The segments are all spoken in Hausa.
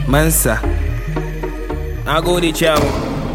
Mansa. Na gode ciyamu.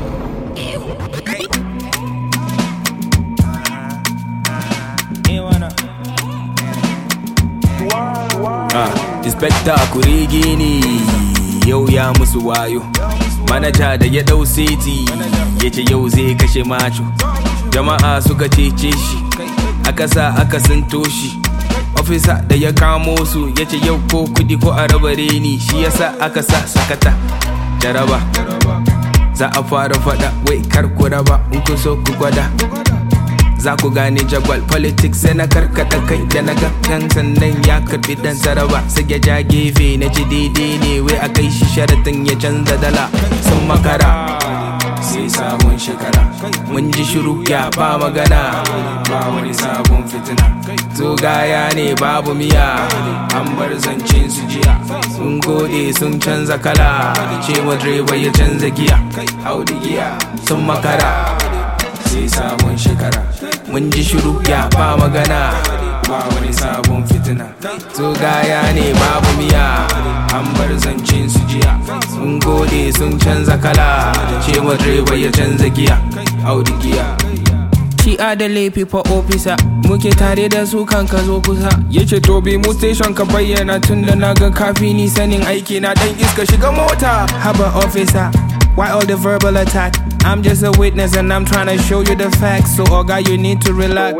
Ah, inspector kurigi ne yau ya musu wayo. Manaja da ya dau seti ya ce yau zai kashe macho. Jama'a suka cece shi, aka sa aka sinto shi. Ofisa da ya kamo su ya ce yau ko kudi ko a raba reni shi yasa aka sa sakata. Jaraba, za a fara fada wai kar ku raba in ku so ku gwada. za ku gane jagwal politics sai na karkata kai da na kan sannan ya karbi dan saraba sai ya ja gefe na ji daidai ne wai a kai shi sharatin ya canza dala sun makara sai sabon shekara mun ji shiru ya ba magana ba wani sabon fitina to gaya ne babu miya an bar zancen su jiya sun gode sun canza kala cewa direba ya canza giya audi giya sun makara sai sabon shekara mun ji shiru ya ba magana ba wani sabon fitina to gaya ne babu miya an bar zancen su jiya sun gode sun canza kala cewa direba ya canza giya audi giya Shi da laifi fa ofisa muke tare da su kan ka zo kusa yace to bi mu station ka bayyana tun da na ga kafi ni sanin aiki na dan iska shiga mota haba officer Why all the verbal attack? I'm just a witness and I'm trying to show you the facts. So, Oga, you need to relax.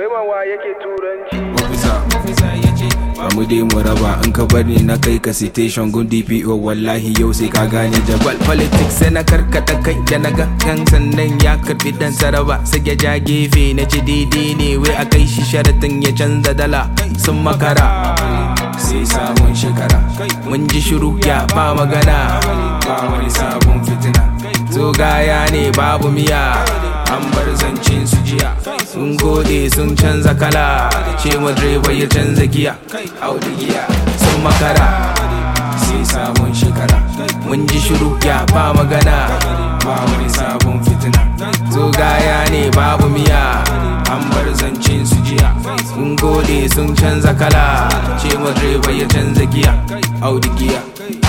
Officer, officer, yace Bamu dai mu raba in ka bar ni na kai ka citation gun DPO wallahi yau sai ka gane jabal politics sai na karkata kai da na ga kan sannan ya karbi dan saraba sai ya ja gefe na ji daidai ne wai a kai shi sharatin ya canza dala sun makara sai sabon shekara mun ji shiru ya ba magana ba wani sabon fitina to gaya ne babu miya an bar zancen su jiya sun gode sun canza kala cewa direba ya canza giya audi giya sun makara sai sabon shekara mun ji shiru ya ba magana ba wani sabon fitina to gaya ne babu miya an bar zancen su jiya sun gode sun canza kala cewa direba ya canza giya audi giya